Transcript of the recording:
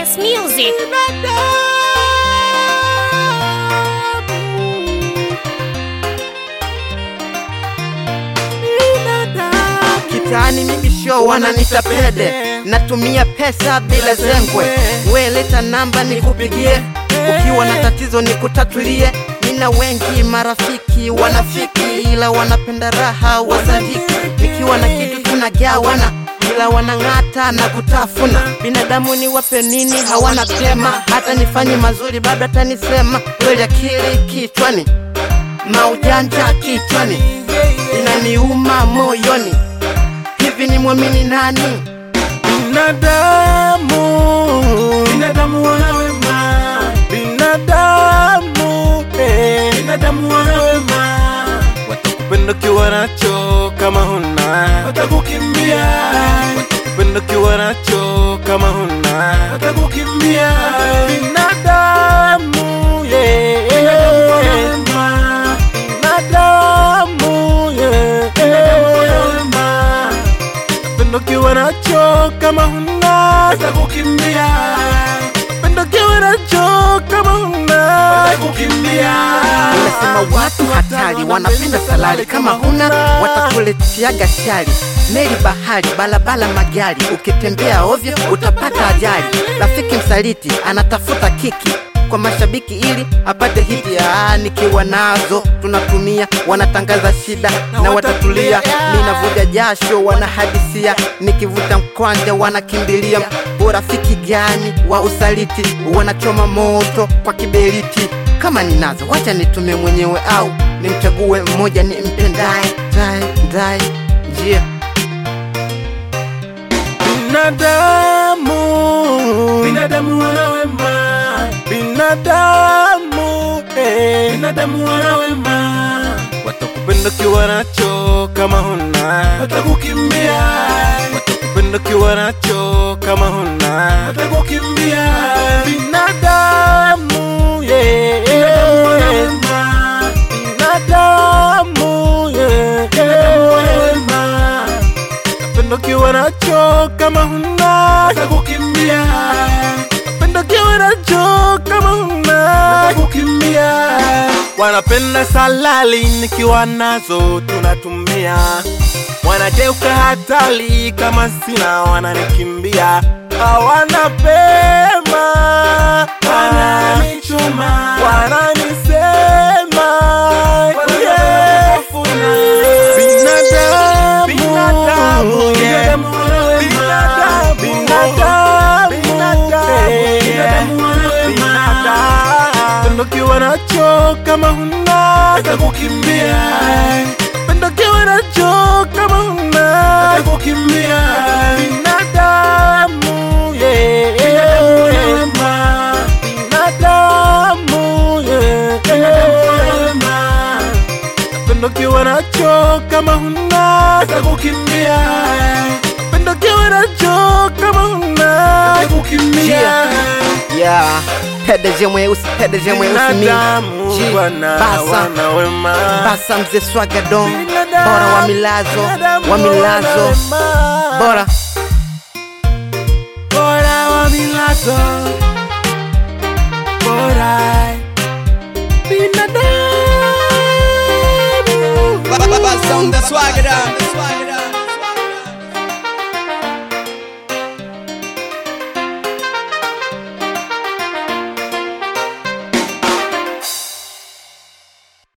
Best music. Kitaani mimi show wananita pede, natumia pesa bila zengwe. We leta namba nikupigie, ukiwa na tatizo nikutatulie. Nina wengi marafiki wanafiki, ila wanapenda raha wazandiki. Nikiwa na kitu tunagawana, ila wanang'ata na kutafuna. Binadamu ni wape nini? Hawana pema, hata nifanye mazuri bado atanisema. Kweli akili kichwani, maujanja kichwani, inaniuma moyoni. Hivi ni mwamini nani? Binadamu, binadamu wana wema, binadamu, eh, binadamu wana wema, watakupenda ukiwa nacho kama huna, watakukimbia, watakupenda ukiwa nacho kama huna, watakukimbia, binadamu, yeah, binadamu wana wema, binadamu, yeah, binadamu wana wema pendo kiwa nacho kama huna atakukimbia pendo kiwa nacho kama huna atakukimbia Nimesema watu hatari wanapenda salari, kama huna watakuletiaga shari. Meli, bahari, balabala, magari, ukitembea ovyo utapata ajali. Rafiki msaliti anatafuta kiki kwa mashabiki ili apate hiti. Ah, nikiwa nazo tunatumia, wanatangaza shida na watatulia. Mimi navuja jasho, wanahadisia, nikivuta mkwanja wanakimbilia. Urafiki gani wa usaliti, wanachoma moto kwa kiberiti kama ninazo wacha nitume mwenyewe au nimchague mmoja ni mpendaye ndaye ndaye njia binadamu binadamu wana wema binadamu eh, binadamu wana wema watakupenda kiwa nacho kama huna watakukimbia watakupenda kiwa nacho kama huna watakukimbia binadamu yeah, binadamu wana wema binadamu yeah, binadamu wana wema Pendo kiwa nacho kama huna atakukimbia. Pendo kiwa nacho kama huna atakukimbia. Wanapenda salali nikiwa nazo tunatumia, wanageuka hatari kama sina wananikimbia. Hawana pema, wananichoma, wananisema yeah. Binadamu, binadamu, yeah. Binadamu, binadamu, eh. Pendo kiwa nacho kama huna atakukimbia. Pendo kiwa nacho kama huna atakukimbia. Binadamu, yeah. Binadamu, yeah. Pendo kiwa nacho kama huna atakukimbia. Pendo kiwa nacho kama huna atakukimbia. yeah. pedeje mweusi pedeje mweusi mi Binadamu Ji, wana basa wana wema. basa mzee swagadon Binadamu, bora wa milazo binadamu wa milazo wana wema. bora bora wa milazo bora binadamu Basa on the swagger down.